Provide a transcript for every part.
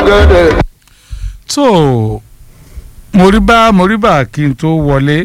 ọ̀gẹ̀dẹ̀. tó moríbá moríbá kí n tó wọlé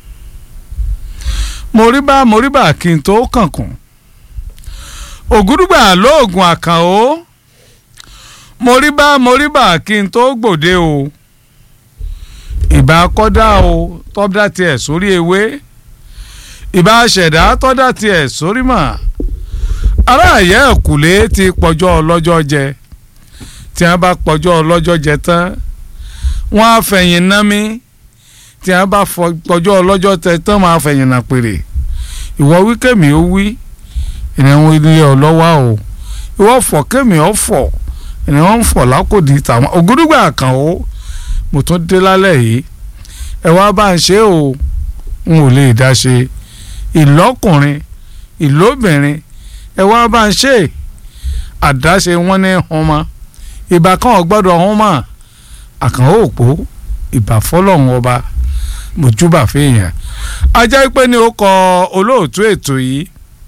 moríbá moríbá kí n tó kànkùn ògúdùgbà lóògùn àkànó moríbá moríbá kí n tó gbòde o ìbá kọ́dá o tọ́dá tiẹ̀ sórí ewé ìbá ṣẹ̀dá tọ́dá tiẹ̀ sórí mà aráàyẹ ẹ̀kúlé ti pọ̀jọ́ ọlọ́jọ́ jẹ tí wọ́n bá pọ̀jọ́ ọlọ́jọ́ jẹ tán wọ́n á fẹ̀yìn ná mi tí wọ́n bá pọ̀jọ́ ọlọ́jọ́ tẹ tán máa fẹ̀yìn nà pèrè ìwọ wí kẹ́mi ó wí ìrìnàwó ilé ọlọ́wà o ìwọ fọ̀ kẹ́mi ó fọ̀ ìrìnàwó ń fọ̀ lákòdì tàwọn ògúdùgbà kan o mo tún dé lálẹ́ yìí ẹ wá bá ń ṣe o n ò lè dá ṣe ìlọ́kùnrin ìlóbìnrin ẹ wá bá ń ṣe àdáṣe wọn ní ọmọ ìbá kan ò gbọ́dọ̀ ọ̀hún mọ̀ àkànwó òpó ìbá fọlọ́hún ọba mojúbà fèèyàn ajá pé ní ó kọ olóòtú ètò yìí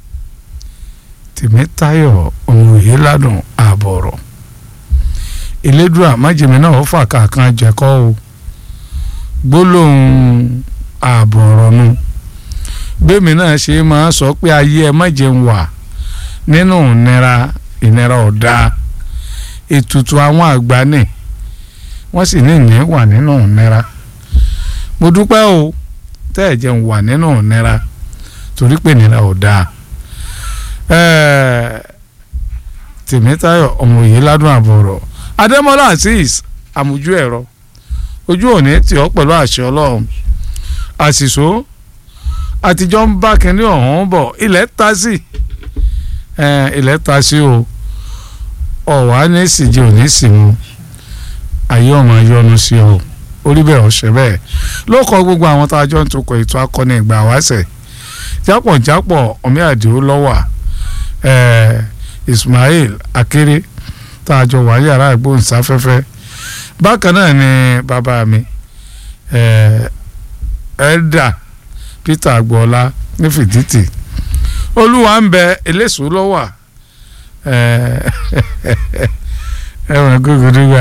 tèmítáyọ̀ ohun èyí ládùn ààbọ̀rọ̀ elédùà májèmí náà ó fà kàkan jẹ̀kọ́ o gbólóhùn ààbọ̀rọ̀ nu bẹ́ẹ̀mi náà ṣe máa sọ pé ayé ẹ má jẹun wà nínú ìnira ìnira ọ̀dà ètùtù àwọn àgbà ni wọ́n sì ní ìní wà nínú ìnira mo dúpẹ́ o tẹ́ ẹ̀ jẹun wà nínú ìnira torí pé ìnira ọ̀dà tèmítáyọ̀ ọmọ òye ládùn àbọ̀rọ̀ adémọlá azeez àmójú ẹ̀rọ ojú òní tì ọ́ pẹ̀lú àṣẹ ọlọ́run àṣìṣó àtijọ́ ń bá kínní ọ̀hún bọ̀ ilẹ̀ ta sí ilẹ̀ ta sí o ọ̀wá ní ìsìnjẹ òní sì mu ayé ọmọ yọnu sí ọ orí bẹ́ẹ̀ ọ̀sẹ̀ bẹ́ẹ̀ ló kọ gbogbo àwọn tá a jọ ń tukọ̀ ètò akọni ìgbà wáṣẹ̀ jápọ̀jápọ̀ ọ̀mí àdìo lọ́wà Ismail Akéré tá a jọ wà yàrá ìgbóhùnsáfẹ́fẹ́ bákan náà ni bàbá mi ẹ̀ẹ́dà Peter agboola ní fìdítì olúwa ń bẹ eléso lọ́wà ẹ̀wọ̀n gbogbo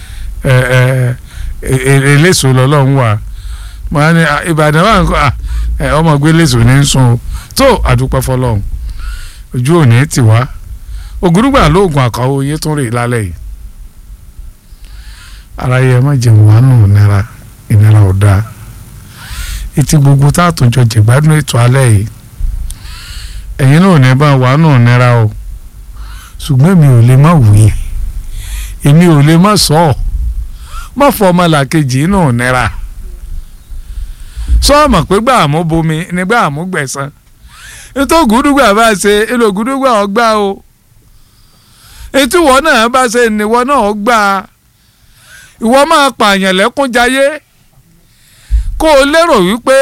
eléso lọ́lọ́run wà màá ní ìbàdàn wà nǹkan ọmọ gbé eléso ní ń sun o tó àdúpẹ́ fọlọ́run ojú òní ti wá ògúrúgbà lóògùn àkàwọ́ oyè tún rè lálẹ́ yìí ara yẹ má jẹun wà nù ìnira ìnira ò dáa etí gbogbo tá a tún jọ jẹ̀gbádùn ètò alẹ́ yìí ẹ̀yin náà ní bá wà nù ìnira o ṣùgbọ́n èmi ò lè má wí èmi ò lè má sọ ọ́ má fọ ọmọlàkejì nù ìnira sọ́ọ̀mọ̀ pé gbà mú bomi ní gbà mú gbẹ̀san nítorí gúdúgbà bá ṣe èlò gúdúgbà ọgbà o etí ìwọ náà bá ṣe ìníwọ náà gbà ìwọ máa pààyàn lẹ́kún jayé kó o lérò wípé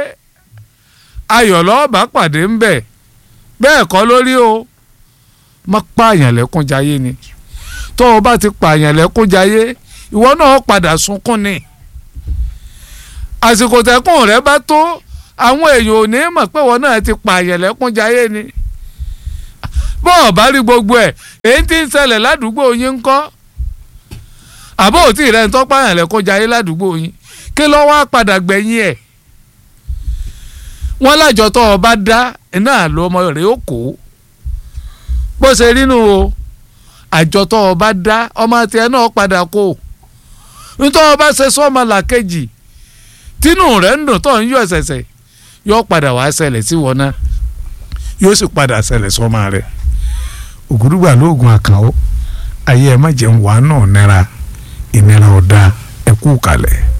ayọ̀ lọ́ọ̀bá pàdé ń bẹ̀ bẹ́ẹ̀ kọ́ lórí o má pààyàn lẹ́kún jayé ni tó o bá ti pààyàn lẹ́kún jayé ìwọ náà padà sunkún ni àsìkò tẹkùn rẹ bá tó àwọn èèyàn ò ní mọ̀ pé ìwọ náà ti pààyàn lẹ́kún jayé ni bọ́ọ̀ bá rí gbogbo ẹ̀ èyí tí ń ṣẹlẹ̀ ládùúgbò yín ń kọ́ àbó òtí rẹ̀ ń tọ́ pààyàn lẹ́kún jayé ládùúgbò yín kí ló wá padà gbẹ̀yìn ẹ̀ wọ́n lájọ tó o bá dá iná ló ọmọ rẹ̀ ó kó bó ṣe rí nu o àjọ tó o bá dá ọmọ tiẹ̀ náà padà kó nítorí o bá ṣe sọ́mọ làkejì tínú rẹ̀ ń dùn tó ń yọ ẹ̀sẹ̀sẹ̀ yóò padà wá ṣẹlẹ̀ sí wọn náà yóò sì padà ṣẹlẹ̀ sọ́mọ rẹ̀ ògùdùgbà lóògùn àkànó ayé ẹ má jẹun wàá náà nira ìnira ọ̀dà ẹ̀kú kalẹ̀.